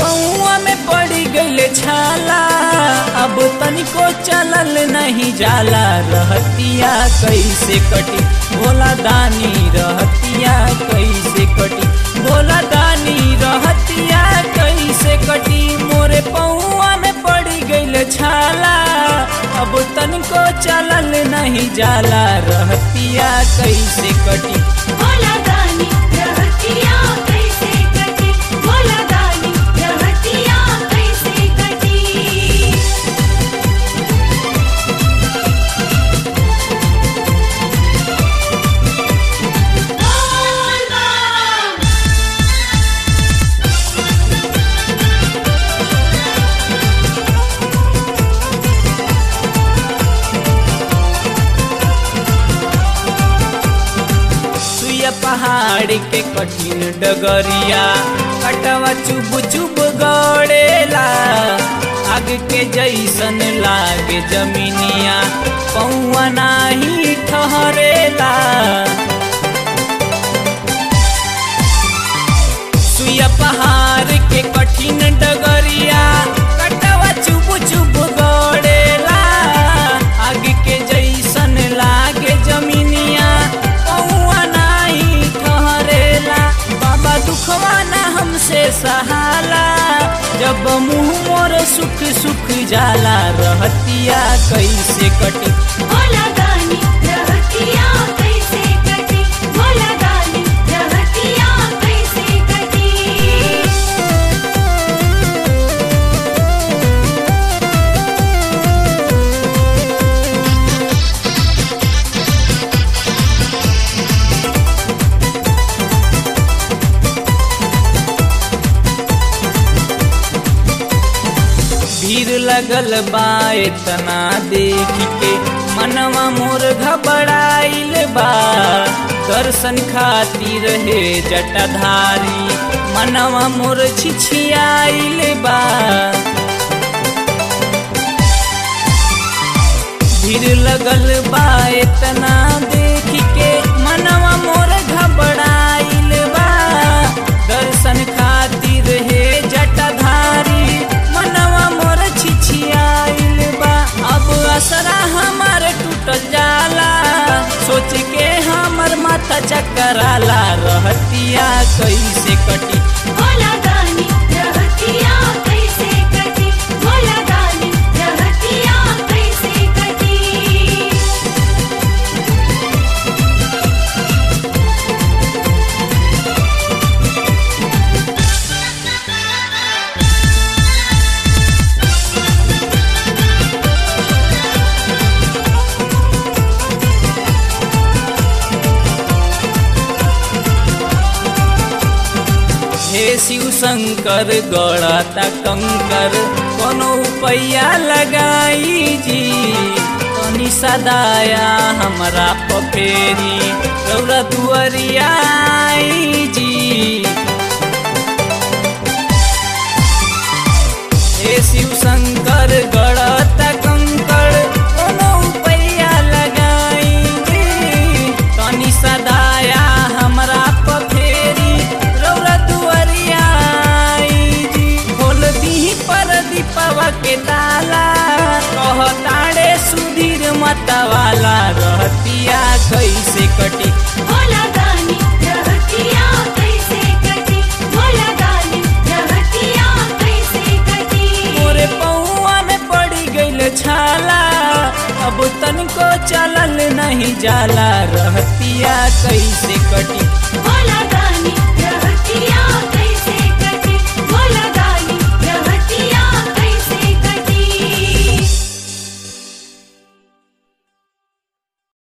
पौआ में पड़ी गईले छाला अब तनिको चलल नहीं जाला रहतिया कैसे कटी भोला दानी रहतिया कैसे कटी भोला दानी रहतिया कैसे कटी मोरे पौआ में पड़ी गईले छाला अब तनिको चलल नहीं जाला रहतिया कैसे कटी भोला दानी रहतिया कैसे कटी भोला दानी रहतिया कैसे कटी बोल बम सुया पहाड़ के कठिन डगरिया कटवा चुब चुब गड़ेला आग के जैसन लागे जमीनिया पौआ नाही ठहरेला सुया पहाड़ के कठिन डगरिया कटवा चुब चुब गड़ेला आग के जैसन लागे जमीनिया पौआ नाही ठहरेला बाबा दुखवा ना हमसे सहाला जब मुंह मोर सुख सुख जाला रहतिया कैसे कटी भोला दानी रहतिया कैसे कटी भोला दानी रहतिया कैसे कटी भीड़ लगल बा इतना देख के मनवा मोर घबराइल बा दर्शन खातिर हे जटाधारी मनवा मोर छिछियाइल बा भीड़ लगल बा इतना देख के मनवा मोर घबराइल बा दर्शन खातिर हे जटाधारी मनवा मोर छिछियाइल बा अब असरा हमार टूटल जाला सोच के हमर माथा चकराला रहतिया कैसे कटी भोला दानी रहतिया कैसे कटी भोला दानी रहतिया कैसे कटी हे शिव शंकर गड़ाता कंकर कोनो पैया लगाई जी तनी सदाया हमरा पफेरी रौरा दुअरिया आई जी हे शिव शंकर गड़ाता कंकर कोनो पैया लगाई जी तनी सदाया हमरा पफेरी रौरा दुअरिया आई जी खोल दीही पर दीपवा के ताला कहताड़े सुधीर मतवाला रहतिया कैसे कटी भोला दानी रहतिया कैसे कटी भोला दानी रहतिया कैसे कटी मोरे पौआ में पड़ी गईल छाला अब तनिको चलल नहीं जाला रहतिया कैसे कटी